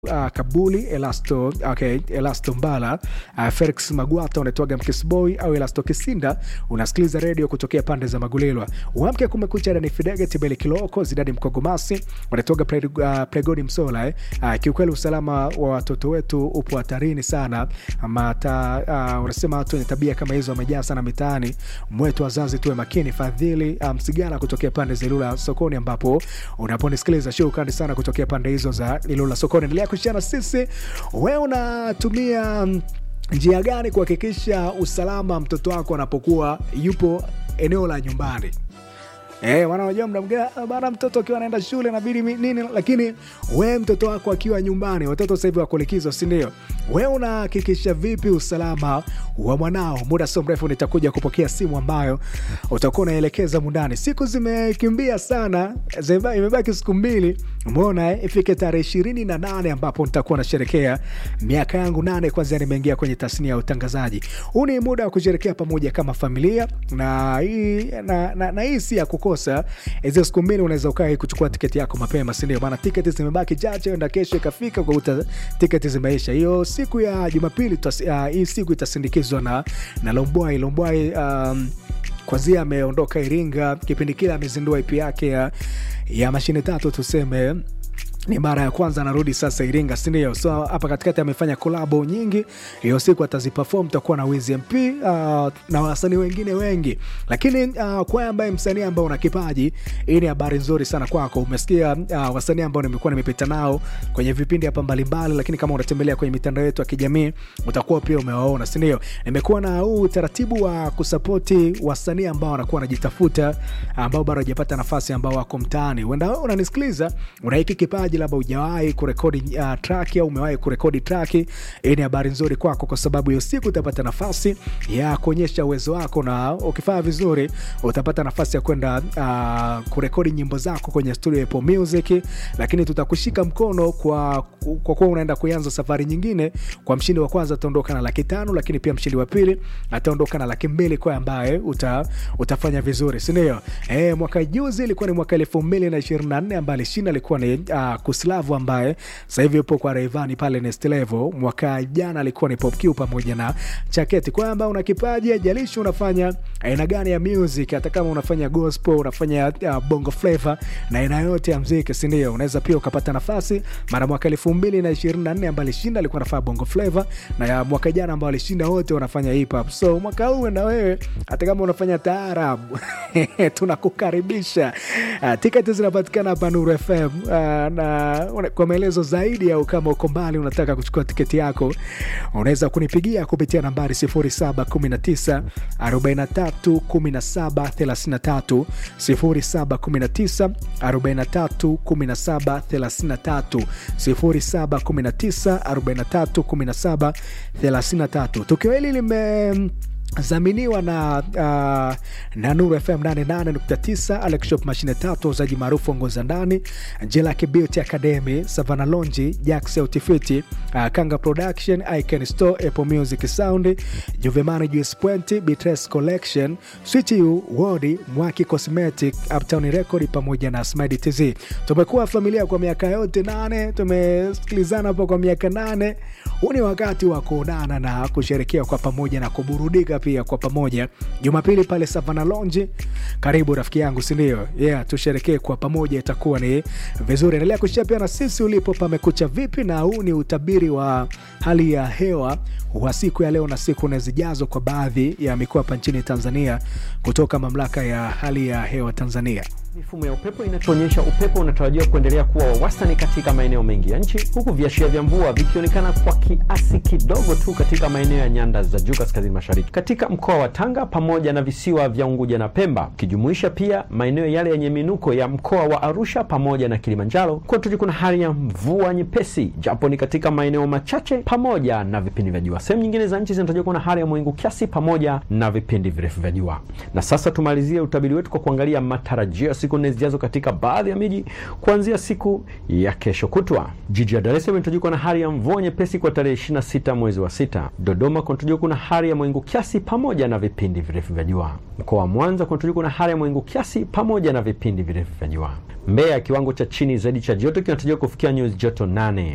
uh, Kabuli Elasto, okay, Elasto Mbala uh, Felix Magwata unaitwaga Mkisboy au Elasto Kisinda, unasikiliza redio kutokea pande za Magulilwa. Uamke kumekucha ni Fidege Tibeli Kiloko Zidadi Mkogomasi unatoga pre, uh, Pregodi Msola eh. Uh, kiukweli usalama wa watoto wetu upo hatarini sana mata, uh, unasema watu wenye tabia kama hizo wamejaa sana mitaani mwetu, wazazi tuwe makini. Fadhili uh, Msigala kutokea pande za Ilula sokoni, ambapo unaponisikiliza shukrani sana kutokea pande hizo za Ilula sokoni. Endelea kushana sisi, wewe unatumia njia gani kuhakikisha usalama mtoto wako anapokuwa yupo eneo la nyumbani? Eh, wanajua mda mwingine bana, mtoto akiwa anaenda shule inabidi nini, lakini we mtoto wako akiwa nyumbani, watoto sasa hivi wako likizo, si ndio? We unahakikisha vipi usalama wa mwanao? Muda sio mrefu nitakuja kupokea simu ambayo utakuwa unaelekeza mundani. Siku zimekimbia sana, imebaki siku mbili, umeona eh? Ifike tarehe ishirini na nane ambapo nitakuwa nasherekea miaka yangu nane kwanzia nimeingia kwenye tasnia ya utangazaji. Huu ni muda wa kusherekea pamoja kama familia, na hii na, na, na hii si ya kuko kosa hizo siku mbili unaweza ukaa kuchukua tiketi yako mapema, si ndio? Maana tiketi zimebaki chache, enda kesho ikafika kwa uta, tiketi zimeisha. Hiyo siku ya Jumapili uh, hii siku itasindikizwa na, na Lombwai Lombwai um, kwanzia ameondoka Iringa kipindi kile amezindua IP yake ya, ya mashine tatu tuseme ni mara ya kwanza anarudi sasa Iringa, si ndio? So hapa katikati amefanya kolabo nyingi, hiyo siku ataziperform. Takuwa na Wiz MP uh, na wasanii wengine wengi, lakini uh, kwa ambaye msanii ambao una kipaji, hii ni habari nzuri sana kwako. Umesikia uh, wasanii ambao nimekuwa nimepita nao kwenye vipindi hapa mbalimbali, lakini kama unatembelea kwenye mitandao yetu ya kijamii utakuwa pia umewaona, si ndio? Nimekuwa na huu utaratibu wa kusapoti wasanii ambao wanakuwa wanajitafuta, ambao bado hajapata nafasi, ambao wako mtaani. Uenda unanisikiliza una hiki kipaji labda hujawahi kurekodi uh, track au umewahi kurekodi track. Hii ni habari nzuri kwako, kwa sababu hiyo siku utapata nafasi ya kuonyesha uwezo wako, na ukifanya vizuri utapata nafasi ya kwenda uh, kurekodi nyimbo zako kwenye studio ya Apple Music, lakini tutakushika mkono kwa kwa kuwa unaenda kuanza safari nyingine. Kwa mshindi wa kwanza ataondoka na laki tano, lakini pia mshindi wa pili ataondoka na laki mbili kwa ambaye uta, utafanya vizuri, si ndio? Eh, mwaka juzi ilikuwa ni mwaka elfu mbili na ishirini na nne ambaye alishinda alikuwa ni uh, Kuslavu ambaye sasa hivi yupo kwa Rayvanny pale Next Level. Mwaka jana alikuwa ni Pop Q pamoja na Chaketi. Kwamba una kipaji, ajalishi unafanya aina gani ya music, hata kama unafanya gospel, unafanya uh, bongo flavor na aina yote ya muziki, si ndio? Unaweza pia ukapata nafasi. Mara mwaka elfu mbili na ishirini na nne ambaye alishinda alikuwa anafanya bongo flavor, na mwaka jana ambao alishinda wote wanafanya hip hop. So mwaka huu na wewe hata kama unafanya taarabu tunakukaribisha. Uh, tiketi zinapatikana hapa Nuru FM uh, na kwa maelezo zaidi au kama uko mbali unataka kuchukua tiketi yako unaweza kunipigia kupitia nambari 0719 43 17 33 0719 43 17 33 0719 43 17 33. Tukio hili lime zaminiwa na uh, na Nuru FM 88.9, Alex Shop mashine tatu, wauzaji maarufu ongoza ndani, Jelaki Beauty Academy, Savana Lonji, Jax Autifiti, uh, Kanga Production, Icon Store, Apple Music Sound, Juvemani Juice Point, Bitres Collection, Switch U, Wodi, Mwaki Cosmetic, Uptown Record pamoja na Smile TZ. Tumekuwa familia kwa miaka yote nane, tumesikilizana hapo kwa miaka nane. Huu ni wakati wa kuonana na kusherekea kwa pamoja na kuburudika pia kwa pamoja Jumapili pale Savana Lounge. Karibu rafiki yangu, si ndio? Yeah, tusherekee kwa pamoja, itakuwa ni vizuri. Endelea kushia pia na sisi ulipo pamekucha vipi, na huu ni utabiri wa hali ya hewa wa siku ya leo na siku na zijazo kwa baadhi ya mikoa hapa nchini Tanzania kutoka mamlaka ya hali ya hewa Tanzania. Mifumo ya upepo inatuonyesha upepo unatarajiwa kuendelea kuwa wa wastani katika maeneo mengi ya nchi, huku viashiria vya mvua vikionekana kwa kiasi kidogo tu katika maeneo ya nyanda za juu kaskazini mashariki, katika mkoa wa Tanga pamoja na visiwa vya Unguja na Pemba, ukijumuisha pia maeneo yale yenye minuko ya mkoa wa Arusha pamoja na Kilimanjaro. Kwetu kuna hali ya mvua nyepesi, japo ni katika maeneo machache pamoja na vipindi vya jua. Sehemu nyingine za nchi zinatarajiwa kuwa na hali ya mawingu kiasi pamoja na vipindi virefu vya jua. Na sasa tumalizie utabiri wetu kwa kuangalia matarajio siku nne zijazo katika baadhi ya miji kuanzia siku ya kesho kutwa. Jiji la Dar es Salaam inatarajiwa na hali ya mvua nyepesi kwa tarehe 26 mwezi wa sita. Dodoma kunatarajiwa kuna hali ya mawingu kiasi pamoja na vipindi virefu vya jua. Mkoa wa Mwanza kunatarajiwa kuna hali ya mawingu kiasi pamoja na vipindi virefu vya jua. Mbeya kiwango cha chini zaidi cha joto kinatarajiwa kufikia nyuzi joto nane.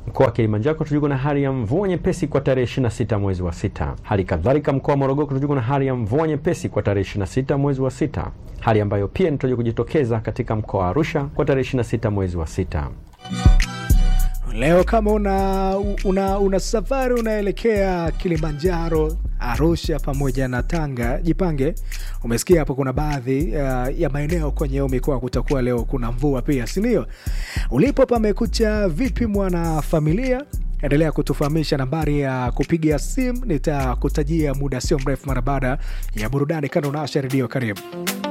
Mkoa wa Kilimanjaro kutajwa na hali ya mvua nyepesi kwa tarehe 26 mwezi wa sita. Hali kadhalika mkoa wa Morogoro kutajwa na hali ya mvua nyepesi kwa tarehe 26 mwezi wa sita, hali ambayo pia inatarajiwa kujitokeza katika mkoa wa Arusha kwa tarehe 26 mwezi wa sita. Leo kama una, una, una safari unaelekea Kilimanjaro, Arusha pamoja na Tanga, jipange. Umesikia hapo, kuna baadhi uh, ya maeneo kwenye hiyo mikoa kutakuwa leo kuna mvua pia, si ndio? Ulipo pamekucha vipi, mwana familia? Endelea kutufahamisha. Nambari ya kupiga simu nitakutajia muda sio mrefu, mara baada ya burudani. Kando na Asha Redio, karibu.